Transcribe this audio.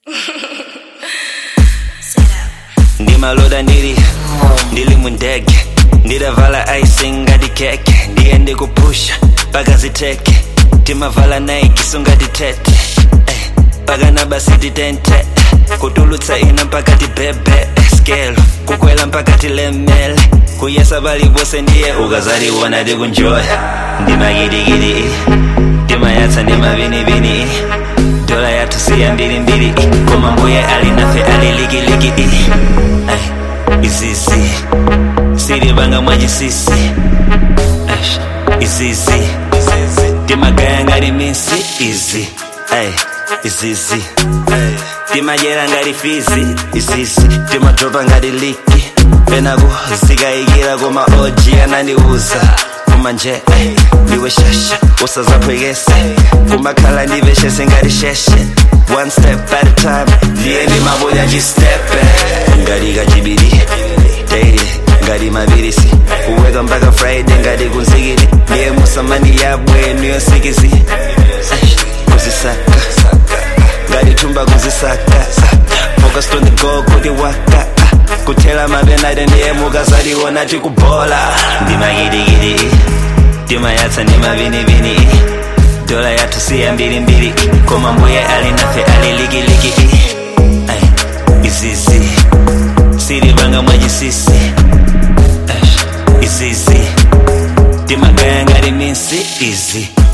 ndimaloda ndili ndili mundege ndidavala ice ngati keke ndiye ndikupusha paka ziteke timavala nike sungati tete eh, paka na basi titente kutulutsa ina mpaka tibebe skelo kukwela mpaka tilemele kuyesa bali bose ndiye ukazaliwona tikunjoya ndimakitikiti timayatsa ndimavinivini dola yathu siya mbilimbili koma mbuye alinafe alilikiliki Ay, izizi silivanga mwachisisi Ash, izizi timagaya ngati misi izi Ay, izizi timajera ngati fizi izizi timadropa ngati liki penaku zikayikira koma oji anandiuza koma nje ay, ndiwe shasha usazaphwekese kumakhala ndiveshese ngati sheshe one step at a time ndiye ndimabuya chistepe ngati kachibiri daily ngati mapirisi kuweka mpaka friday ngati kunzikiri ndiye musamani yabwenu yosikizi kuzisaka ngati thumba kuzisaka focused on the goal kuti waka kuthela mapenate ndiye mukazaliona tikubola ndimakitikiti timayatsa ndimavinivini dola yathu siya mbilimbili koma mbuye alinafe alilikiliki Ay, izizi silivanga mwachisisi Ash, izizi timagaya ngati misi izi